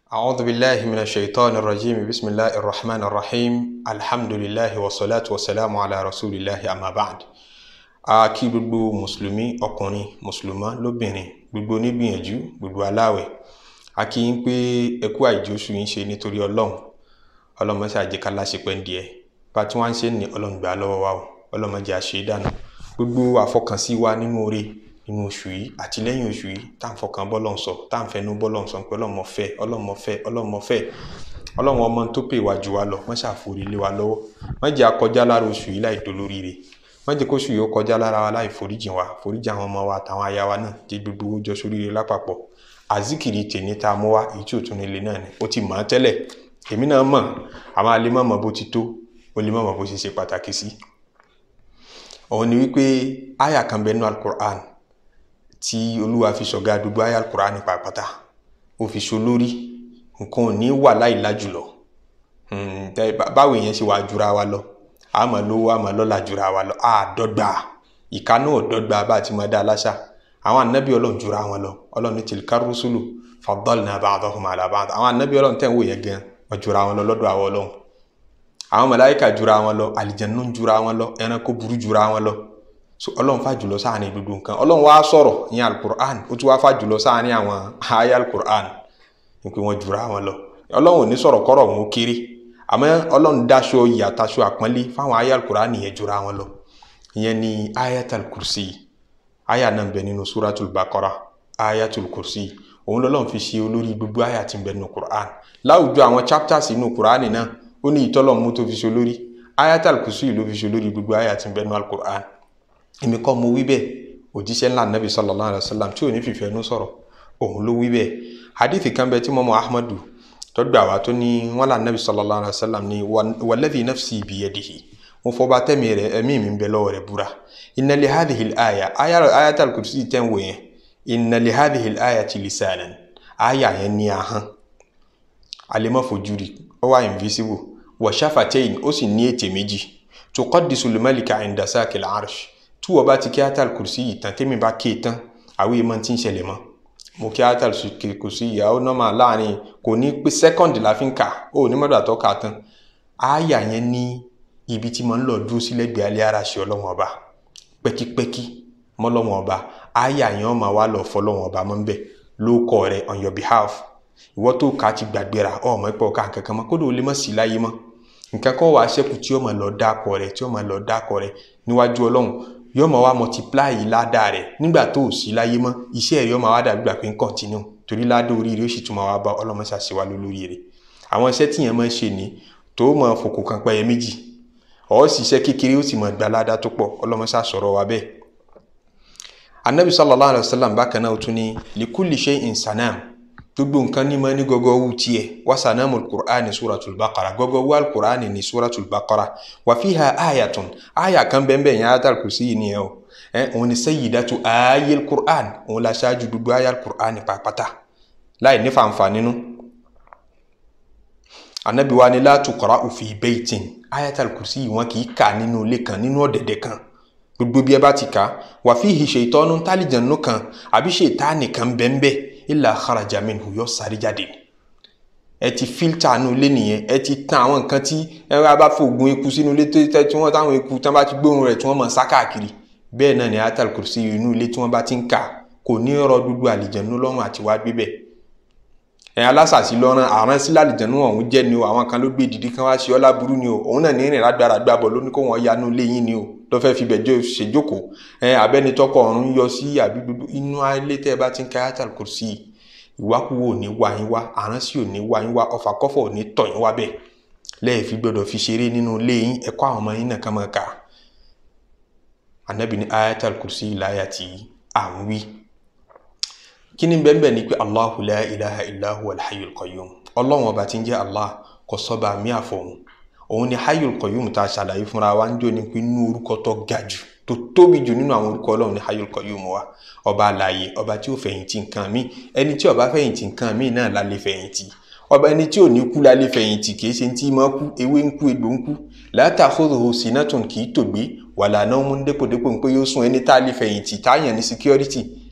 أعوذ بالله من الشيطان الرجيم بسم الله الرحمن الرحيم الحمد لله والصلاة والسلام على رسول الله أما بعد a kí gbogbo mùsùlùmí ọkùnrin mùsùlùmá lóbìnrin gbogbo onígbìyànjú gbogbo aláwẹ̀ a kí yín pé ẹkú àìjóṣù yín ṣe nítorí ọlọ́run ọlọ́run mọ́sá àjẹká láṣepẹ́ ń díẹ̀ bá tí wọ́n ń ṣe ní ọlọ́run gbà lọ́wọ́ wa o ọlọ́run má jẹ́ a ṣe dànù gbogbo àfọkànsí wa nínú oore nínú oṣù yìí àti lẹ́yìn oṣù yìí tá à ń fọkàn bọ́lọ̀ ń sọ tá à ń fẹnu bọ́lọ̀ ń sọ pé ọlọ́run mọ̀ fẹ́ ọlọ́run mọ̀ fẹ́ ọlọ́run mọ̀ fẹ́ ọlọ́run ọmọ tó pè wá jù wá lọ wọ́n ṣàforí lé wa lọ́wọ́ má jẹ́ a kọjá lára oṣù yìí láì dolóríire má jẹ́ kóṣù yìí ó kọjá lára wa láì foríjìn wa foríjìn àwọn ọmọ wa àtàwọn aya wa náà jẹ́ gbogbo owó jọ sóríire lápapọ̀ àzíkìrì tèmi tá a mú wa èyí tí ò tún nílé náà ni ó ti mọ̀ ọ́ tẹ́lẹ̀ èmi náà mọ̀ àwọn alẹ́ mọ̀ mọ̀ bó ti tó ó lè mọ̀ mọ̀ bó ṣe ṣe pàtàkì sí. òun ni wípé àyà kan bẹ nínú alukur'an tí olúwa fi ṣọ̀gá gbogbo àyà alukur'an nípa pátá ó fi ṣo lórí nǹkan ò ní wà láì lájùlọ báwo èèyàn ṣe wà jura wa lọ àmọ́ lówó àmọ́ lọ́lá jura wa lọ àdọ́gba ìka náà dọ́gba bá a ti mọ̀ dá aláṣà àwọn anabi ọlọ́run jura wọn lọ ọlọ́run ní tilka rusulu faddalna ba'dahum ala ba'd àwọn anabi ọlọ́run tẹ̀ ń wò yẹn gan wọ́n jura wọn lọ lọ́dọ̀ àwọn ọlọ́run àwọn màláíkà jura wọn lọ àlìjẹnú jura wọn lọ ẹranko burú jura wọn lọ so ọlọ́run fà jùlọ sáàrin gbogbo nǹkan ọlọ́run wá sọ̀rọ̀ ní alukur'an ó tún wá fà jùlọ sáàrin àwọn ayé alukur'an ní pé wọ́n jura wọn lọ ọlọ́run ò ní sọ̀rọ̀ kọ́rọ̀ wọn ó kéré àmọ́ ọlọ́run dáṣọ ìyàtàṣọ àpọ́nlé fáwọn ayé alukur'an yẹn jura wọn lọ ìyẹn ni ayatul kursi aya náà ń bẹ nínú suratul bakara ayatul kursi òun lọ́lọ́run fi ṣe olórí gbogbo aya tí ń bẹ nínú quran láwùjọ àwọn chapters inú quran náà ó ní ìtọ́lọ́run mú tó fi ṣe olórí ayatul kursi ló fi ṣe olórí gbogbo aya tí ń bẹ nínú alukur'an èmi kọ́ mo wí bẹ́ẹ̀ òjíṣẹ́ ńlá nabi sallallahu alayhi wa sallam tí ò ní fìfẹ́ nú sọ̀rọ̀ òun ló wí bẹ́ẹ̀ hadithi kan bẹ tí mọ́mọ́ ahmadu tọ́gbà wa tó ní wọn là nabi sallallahu alayhi wa sallam ní walladhi nafsi biyadihi mo fọba tẹ́mi rẹ̀ ẹ̀mí mi ń bẹ lọ́wọ́ rẹ̀ búra inna li hadhihi al-aya ayatul kursi tẹ́ ń wò yẹn inna li hadhihi al-ayati lisanan aya yẹn ní ahọ́n alẹ́mọ́ fojú rí ó wà invisible wa shafatayn ó sì ní ètè méjì tuqaddisu al-malika inda sakil arsh tí wọ́n bá ti kí ayatul kursi yìí tán tẹ́mi bá ké tán àwọn èèmọ̀ tí ń ṣẹlẹ̀ mọ́ mo kí ayatul kursi yìí àwọn nọ́mà láàrin kò ní pé sẹ́kọ̀ndì la fi ń kà ó ní mọ́tò àtọ́ kà tán aya yẹn ní ibi tí mo ń lọ dúró sí lẹ́gbẹ̀ẹ́ alẹ́ ara ṣe ọlọ́wọ́n ọba pẹ́kípẹ́kí mọ́lọ́wọ́n ọba àyà yẹn ọmọ wa lọ fọlọ́wọ́n ọba mọ́ nbẹ ló kọ́ rẹ on your behalf ìwọ́ tó ká ti gbàgbéra ọmọ ẹ̀pẹ́ ọ̀ka kankan mọ́ kódò lè mọ̀ sí láyé mọ́ nǹkan kan wàá ṣẹ́kù tí ọmọ lọ dákọ̀ rẹ tí ọmọ lọ dákọ̀ rẹ níwájú ọlọ́run yóò mọ̀ wá multiply ládàá rẹ nígbà tó ò sí láyé mọ́ iṣẹ́ rẹ ọmọ wa dàbí gbà pé ń continue torí ládàá orí rẹ ó sì tún máa wá bá ọlọ́mọ ṣàṣewá lórí rẹ àwọn iṣẹ́ tíyẹn máa ń ṣe ní tó mọ̀ fòkò kan pẹ́yẹ méjì ọ ṣiṣẹ́ kékeré ó sì mọ̀ gbalada tó pọ̀ ọlọ́mọṣá sọ̀rọ̀ wa bẹ́ẹ̀. anabi sallallahu alayhi wa sallam bákan náà tún ní likulli shay'in sanam gbogbo nǹkan ní ma ní gọgọ wù tiẹ̀ wa sanamu alukur'an ní suratul baqara gọgọ wù alukur'an ní suratul baqara wa fiha ayatun aya kan bẹ́ẹ̀ bẹ́ẹ̀ yẹn ayatul kursi yìí nìyẹn o ẹ òun ni sayyidatu ayé alukur'an òun la ṣáájú gbogbo aya alukur'an ní pàápàá láì ní fanfa nínú anabi wa ni la tuqra'u fi baytin ayatul kursi wọn kì í kà nínú ilé kan nínú ọ̀dẹ̀dẹ̀ kan gbogbo bí ẹ bá ti kà wà fihi shaytanun tálíjànú kan àbí ṣètáàní kan bẹ́ẹ̀nbẹ́ẹ́ illa kharaja minhu yọ sáré jáde ẹ ti fíltà nínú ilé nìyẹn ẹ ti tan àwọn nǹkan tí ẹ bá fi oògùn eku sínú ilé tí wọ́n táwọn eku tán bá ti gbóhùn rẹ̀ tí wọ́n mọ̀ sá káàkiri bẹ́ẹ̀ náà ni ayatul kursi inú ilé tí wọ́n bá ti ń kà kò ní ọ̀rọ̀ gbogbo àlìjànú lọ́rùn àti wá gbé bẹ́ẹ̀ ẹ alásàsí lọ́rán àrán sí lálìjẹ̀nú ọ̀hún jẹ́ ni o àwọn kan ló gbé dìdí kan wá sí ọlá burú ni o òun náà ní ìrìn lágbára gbàbọ̀ ló ní kó wọ́n yanú ilé yín ni o ló fẹ́ fi bẹ̀jọ́ ṣèjókòó ẹ abẹ́ni tọkọ ọ̀run yọ sí àbí gbogbo inú ilé tẹ́ ẹ bá ti ń ka ayatul kursi ìwákùwò ò ní wá yín wá àrán sí ò ní wá yín wá ọfà kọ́fọ̀ ò ní tọ̀ yín wá bẹ́ẹ̀ lẹ́yìn fi gbọ́dọ̀ fi ṣeré nínú ilé yín ẹ̀kọ́ àwọn ọmọ yín náà kàn máa kà anabi ní ayatul kursi láyà tí à ń wí kíni bẹ́ẹ̀ ni pé allahu la ilaha illa huwa alhayyul qayyum ọlọ́run ọba tí ń jẹ́ allah kò sọ́ba mi àfọ̀hún òun ni hayyul qayyum tá a ṣàlàyé fúnra wa ń jò ní pé inú orúkọ tó ga jù tó tóbi jù nínú àwọn orúkọ ọlọ́run ni hayyul qayyum wa ọba àlàyé ọba tí ó fẹ̀yìntì nǹkan mi ẹni tí ó bá fẹ̀yìntì nǹkan mi náà la lè fẹ̀yìntì ọba ẹni tí ò ní kú la lè fẹ̀yìntì kì í ṣe tí máa kú ewé ń kú egbò ń kú la ta'khudhuhu sinatun kì í tògbé wala nawmun dépòdépò pé yóò sùn ẹni tá a lè fẹ̀yìntì táyàn ní security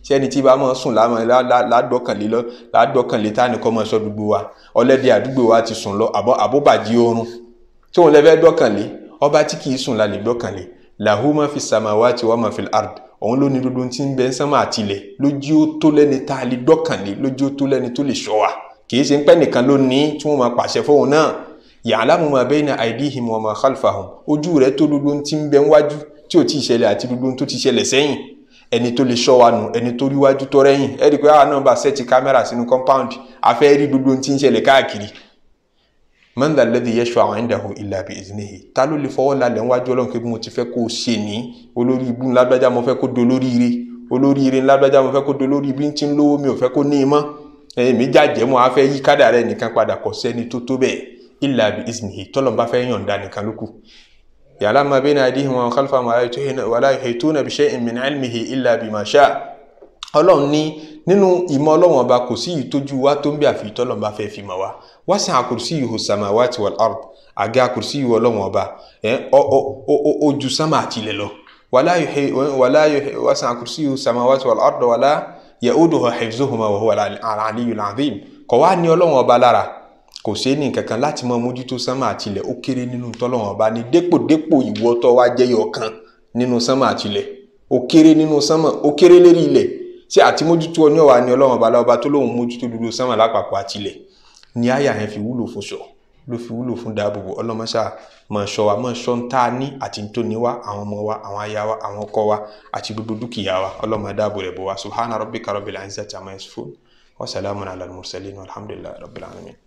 ṣé ẹni tí bá máa sùn ládọ́kànlé lọ ládọ́kànlé tá nìkan máa sọ gbogbo wa ọlẹ́dẹ̀ àdúgbò wa ti sùn lọ àbóbàjì oorun tí òun lẹ́fẹ́ dọ́kànlé ọba tí kì í sùn lálẹ́ dọ́kànlé lahu ma fi samawati wa ma fil ard òun ló ní gbogbo tí ń bẹ ń sánmà àtìlẹ̀ lójú ó tó lẹ́ni tá a lè dọ́kànlé lójú ó tó lẹ́ni tó lè ṣọ́ wa kì í ṣe ń pẹ́ nìkan ló ní tí wọ́n máa pàṣẹ fóun náà ya'lamu ma bayna aydihim wa ma khalfahum ojú rẹ̀ tó gbogbo tí ń bẹ ń wájú tí ò tí ì ṣẹlẹ̀ àti gbogbo tó ti ṣẹlẹ̀ sẹ́yìn ẹni tó lè ṣọ́ wa nù ẹni tó rí wájú tó rẹ́yìn ẹ rí i pé àwọn náà bá sẹ́ẹ̀tì kámẹ́rà sínú compound afẹ́ rí gbogbo tí ń ṣẹlẹ̀ káàkiri man dha alladhi yashfa'u 'indahu illa bi'iznihi ta ló lè fọwọ́ lálẹ́ wájú ọlọ́run pé mo ti fẹ́ kó o ṣe ní olórí ibú ńlágbájá mo fẹ́ kó do lóríire olóríire ńlágbájá mo fẹ́ kó do lórí ibi tí ń lówó mi ò fẹ́ kó ní imọ́ èmi jàjẹ́ mo á fẹ́ yí kádà rẹ̀ nìkan padà kọ́ sẹ́ni tó tó bẹ́ẹ̀ illa bi'iznihi tọ́lọ̀ bá fẹ́ yọ̀ǹda nìkan lókù ya'lamu ma bayna aydihim wa khalfahum wa la yuhituna bi shay'in min 'ilmihi illa bima sha'a ọlọ́run ní nínú ìmọ̀ ọlọ́run ọba kò sí ìtójú wa tó ń bí àfi tọ́lọ́run bá fẹ́ fi mọ̀ wá wasi'a kursiyyuhu samawati wal ard àga kùrùsí ìwọ ọlọ́run ọba ojú sámà àtìlẹ̀ lọ wasi'a kursiyyuhu samawati wal ard wala ya'uduhu hifzuhuma wa huwa al-'aliyyul 'azim kò wá ní ọlọ́run ọba lára kò sí ní kankan láti mọ mójútó sámà àtìlẹ̀ ó kéré nínú tọ́lọ́run ọba ní dépòdépò ìwọ tó wá jẹ́yọ̀ kan nínú sámà àtìlẹ̀ ó kéré nínú sámà ó kéré lérí ilẹ̀ tí àti mójútó ọ ní ọ̀wà ní ọlọ́run ọba lọ́ba tó lóun mójútó dúdú sámà lápapọ̀ àtìlẹ̀ ní àyà yẹn fi wúlò fún ṣọ ló fi wúlò fún dáàbòbò ọlọmọṣà máa ṣọ́ wa máa ṣọ́ ń tá a ní àti tó ní wa àwọn ọmọ wa àwọn aya wa àwọn ọkọ wa àti gbogbo dúkìá wa ọlọmọ dáàbò rẹ̀ bò wa subhana rabbika rabbil izzati amma yasifun wa salamun ala al-mursalin walhamdulillahi rabbil alamin.